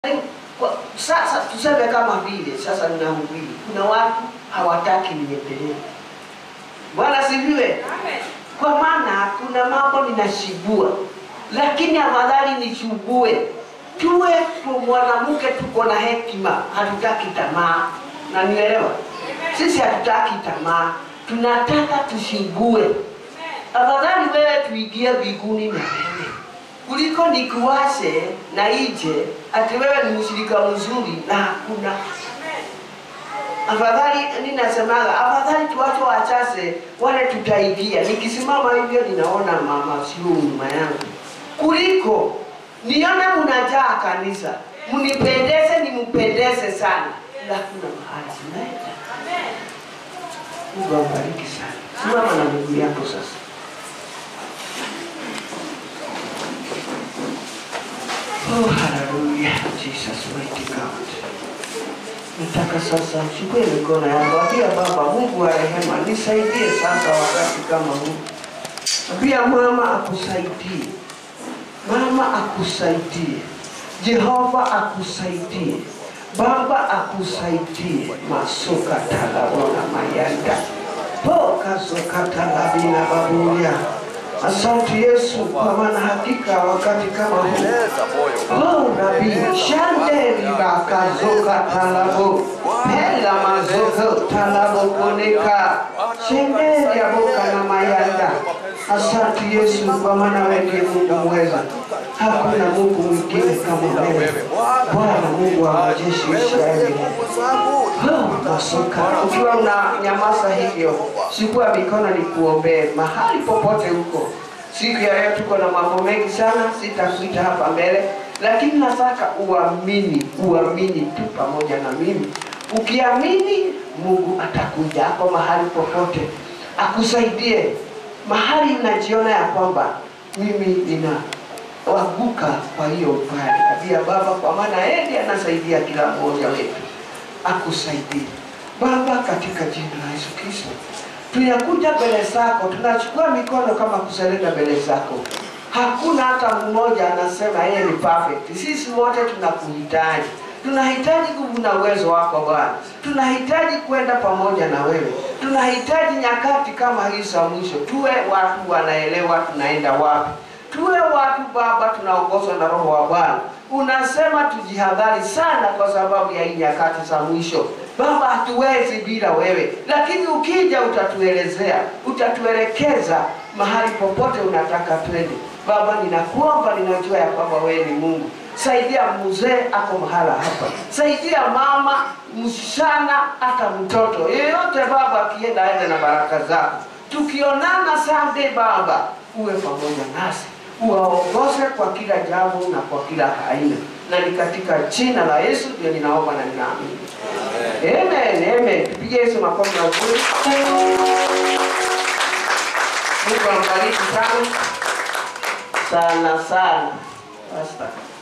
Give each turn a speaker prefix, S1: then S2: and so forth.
S1: Kwa- Sasa tuseme kama vile sasa ninahubiri, kuna watu hawataki niendelee. Bwana sifiwe. Kwa maana kuna mambo ninashibua, lakini afadhali nishugue. Tuwe tu mwanamke, tuko na hekima, hatutaki tamaa, na nielewa, sisi hatutaki tamaa, tunataka tushugue. Afadhali wewe tuingie mbinguni na wewe kuliko nikuwashe na ije ati wewe ni mshirika mzuri na hakuna afadhali ninasemaga afadhali tuwache wachache wale tutaingia nikisimama hivyo ninaona mama sio nyuma yangu kuliko nione mnajaa kanisa mnipendeze nimpendeze sana ila kuna mahali tunaenda mungu awabariki sana simama na miguu yako sasa Oh, hallelujah. Jesus, mighty God. Nataka sasa chukue mikono yangu, ambia Baba Mungu wa rehema, nisaidie sasa wakati kama huu. Ambia mama akusaidie, mama akusaidie, Jehova akusaidie, Baba akusaidie. Masuka talabona mayanda poka soka talabina babulia. Asante Yesu, kwa maana hakika wakati kama huu
S2: Leta moyo.
S1: Oh, Nabii Shandeli bakazoka talabo Pela mazoko talabo koneka Shendeli aboka na mayanda Asante Yesu kwa maana wewe ndiye Mungu mweza Hakuna Mungu mwingine kama wewe Bwana Mungu wa majeshi Israeli
S2: Mungu zangu.
S1: Oh, masoka ukiwa una nyamaza hivyo chukua mikono nikuombee mahali popote huko siku ya leo tuko na mambo mengi sana sitakuita hapa mbele lakini nataka uamini uamini tu pamoja na mimi ukiamini mungu atakuja hapo mahali popote akusaidie mahali najiona ya kwamba mimi nina waguka kwa hiyo upande kabia baba kwa maana yeye ndiye anasaidia kila mmoja wetu akusaidie baba katika jina la yesu kristo tunakuja mbele zako tunachukua mikono kama kuserenda mbele zako hakuna hata mmoja anasema yeye ni perfect sisi wote tunakuhitaji tunahitaji nguvu na uwezo wako bwana tunahitaji kwenda pamoja na wewe tunahitaji nyakati kama hii za mwisho tuwe watu wanaelewa tunaenda wapi tuwe watu baba tunaongozwa na roho wa bwana unasema tujihadhari sana kwa sababu ya hii nyakati za mwisho baba hatuwezi bila wewe lakini ukija utatuelezea utatuelekeza mahali popote unataka twende baba ninakuomba ninajua ya kwamba wewe ni mungu saidia mzee ako mahala hapa saidia mama msichana hata mtoto yeyote baba akienda aende na baraka zako tukionana sande baba uwe pamoja nasi uwaongoze kwa kila jambo na kwa kila aina na ni katika jina la yesu ndio ninaomba na ninaamini amen amen tupige yesu makofi na ukuri mungu ambariki sana sana sana Basta.